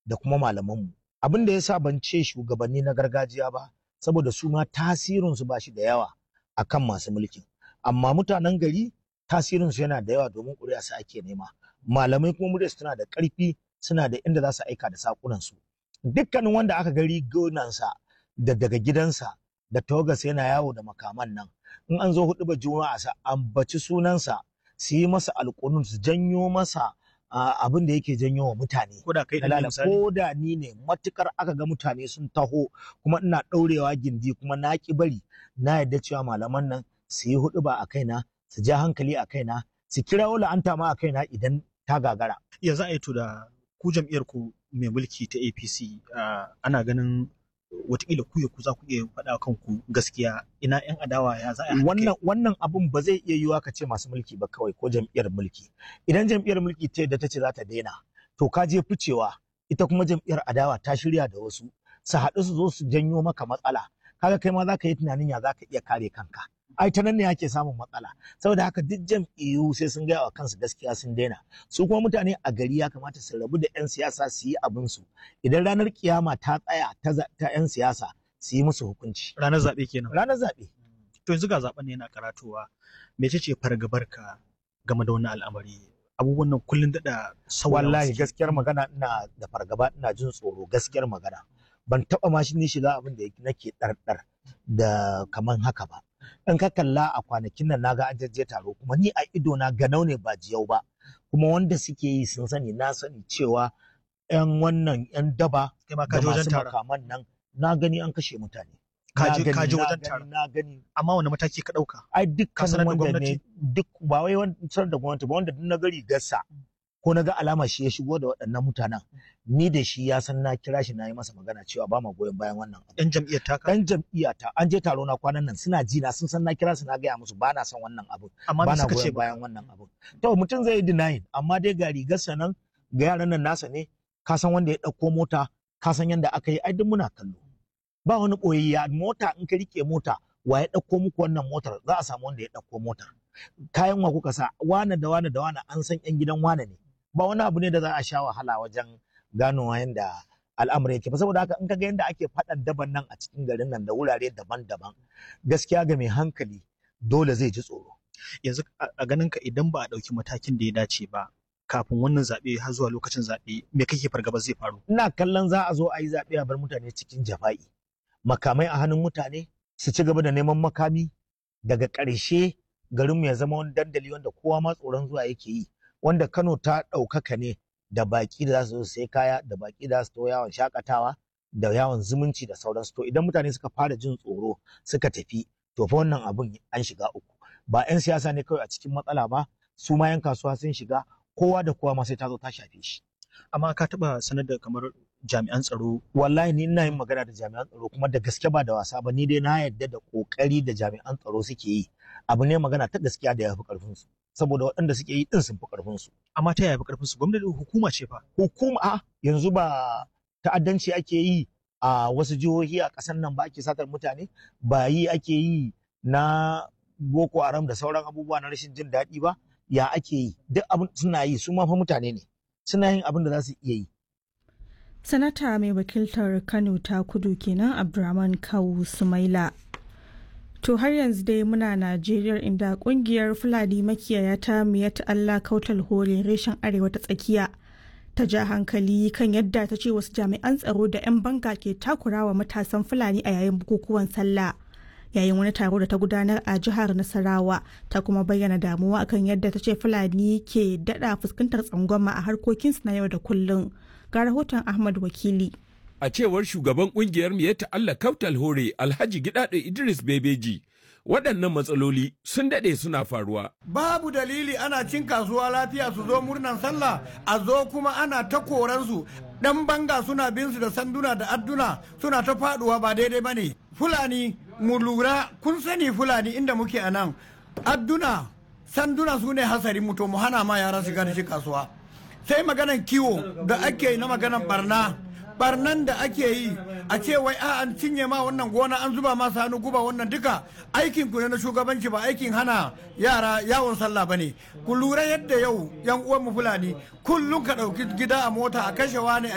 da kuma malamanmu abin da ya sa ban ce shugabanni na gargajiya ba saboda su ma tasirinsu ba shi da yawa akan masu mulkin amma mutanen gari tasirinsu yana da yawa domin ƙuri'a su ake nema malamai kuma muryarsu tana da ƙarfi suna da inda za su aika da saƙunansu dukkanin wanda aka gari gonansa da daga gidansa da tawagarsa yana yawo da makaman nan in an zo hudu ba juma'a sa ambaci sunansa su yi masa alƙunun su janyo masa abin da yake janyo wa mutane ko da kai Dalala, misali ko da ni ne matukar aka ga mutane sun taho kuma ina ɗaurewa gindi kuma na ki bari na yadda cewa malaman nan su yi hudu ba a kaina su ja hankali a kaina su kirawo la'anta ma a kaina idan ta gagara ya za a yi to da ku jam'iyyar ku mai mulki ta APC ah, ana ganin watakila ku ya ku za ku iya faɗa kanku gaskiya ina yan adawa ya za a yi wannan wannan abun ba zai iya yiwuwa ka ce masu mulki ba kawai ko jam'iyyar mulki idan jam'iyyar mulki ta yadda ta ce za ta daina to ka je ficewa ita kuma jam'iyyar adawa ta shirya da wasu su haɗu su zo su janyo maka matsala kaga kai ma za ka yi tunanin ya za ka iya kare kanka ai ta nan ne ake samun matsala saboda haka duk jam'iyyu sai sun gaya wa kansu gaskiya sun daina su kuma mutane a gari ya kamata su rabu da 'yan siyasa su yi abin su idan ranar kiyama ta tsaya ta za- ta 'yan siyasa su yi musu hukunci ranar zaɓe kenan ranar zaɓe to yanzu ga zaɓen ne yana karatowa mece ce fargabarka game da wannan al'amari abubuwan nan kullun daɗa sauyawa wallahi suke. gaskiyar magana ina da fargaba ina jin tsoro gaskiyar magana ban taba ma shi ni shiga abin da nake ɗarɗar da kaman haka ba in ka kalla a kwanakin nan naga an jajje taro kuma ni a ido na ganau ne ba jiyau ba kuma wanda suke yi sun sani na sani cewa yan wannan yan daba kai ma ka da je wajen masu taron makaman nan na gani an kashe mutane Ka Na je- gani, ka je na wajen gani, taron. na gani amma wani mataki ka ɗauka ai Ka sanar dukkan da wanda gwamnati? ne duk ba wai wancan da gwamnati ba wanda duk na gari gassa ko na ga alama shi ya shigo da waɗannan mutanen ni da shi ya san na kira shi na yi masa magana cewa ba ma goyon bayan wannan abu yan jam'iyyar taka dan jam'iyya ta an je taro na kwanan nan suna ji na sun san na kira su na gaya musu ba na son wannan abu amma ba me na suka ce goyon ba bayan wannan abu to mutum zai yi denying amma dai ga rigarsa nan ga yaran nan nasa ne ka san wanda ya ɗauko mota ka san yanda aka yi ai duk muna kallo ba wani ɓoyayya mota in ka rike mota wa ya ɗauko muku wannan motar za a samu wanda ya ɗauko motar kayan wa kuka sa wane da wane da wane an san yan gidan wane ne ba wani abu ne da za a sha wahala wajen ganowa yanda al'amari yake ba saboda haka in ka ga yanda ake faɗan daban nan a cikin garin nan da wurare daban-daban gaskiya ga mai hankali dole zai ji tsoro yanzu a- a ganin ka idan ba a ɗauki matakin da ya dace ba kafin wannan zaɓe har zuwa lokacin zaɓe me kake fargaba zai faru ina kallon za a zo a yi zaɓe a bar mutane cikin jafa'i makamai a hannun mutane su ci gaba da neman makami daga ƙarshe garinmu ya zama wani dandali wanda kowa ma tsoron zuwa yake yi wanda kano ta ɗaukaka ne da baƙi da za su zo su sai kaya da baƙi da za su to yawon shakatawa da yawon zumunci da sauransu to idan mutane suka fara jin tsoro suka tafi to fa wannan abun an shiga uku ba 'yan siyasa ne kawai a cikin matsala ba su ma 'yan kasuwa sun shiga kowa da kowa ma sai ta zo ta shafe shi amma ka taɓa sanar da kamar jami'an tsaro wallahi ni ina yin magana da jami'an tsaro kuma da gaske ba da wasa ba ni dai na yarda da kokari da jami'an tsaro suke yi abu ne magana ta gaskiya da ya fi karfin su saboda waɗanda suke yi din sun fi karfin su amma ta yaya fi karfin su gwamnati hukuma ce fa hukuma a yanzu ba ta'addanci ake yi a wasu jihohi a ƙasar nan ba ake satar mutane ba yi ake yi na boko haram da sauran abubuwa na rashin jin daɗi ba ya ake yi duk abin suna yi su ma fa mutane ne suna yin abin da za su iya yi Sanata mai wakiltar Kano ta kudu kenan Abdurrahman Kawu Sumaila. To har yanzu dai muna Najeriya inda kungiyar Fulani makiyaya ta Miyat Allah Kautal Hore reshen Arewa ta tsakiya ta ja hankali kan yadda ta ce wasu jami'an tsaro da 'yan banga ke takurawa matasan Fulani a yayin bukukuwan sallah. Yayin wani taro da ta gudanar a jihar Nasarawa ta kuma bayyana damuwa akan yadda ta ce Fulani ke dada fuskantar tsangwama a harkokinsu na yau da kullum. ga rahoton Ahmad Wakili. A cewar shugaban kungiyar Miyatta Allah Kautal Hore Alhaji Gidado Idris Bebeji, waɗannan matsaloli sun daɗe suna faruwa. Babu dalili ana cin kasuwa lafiya su zo murnan sallah a zo kuma ana ta koransu dan banga suna bin su da sanduna da adduna suna ta faduwa ba daidai bane. Fulani mu lura kun sani Fulani inda muke a nan adduna sanduna su ne hasari mu to mu hana ma yara shiga da shi kasuwa. sai maganan kiwo da ake yi na maganan barna barnan da ake yi a ce wai a an cinye ma wannan gona an zuba ma hannu guba wannan duka aikin ku ne na shugabanci ba aikin hana yara yawon sallah bane ku lura yadda yau yan uwan mu fulani kullum ka dauki gida a mota a kashe wani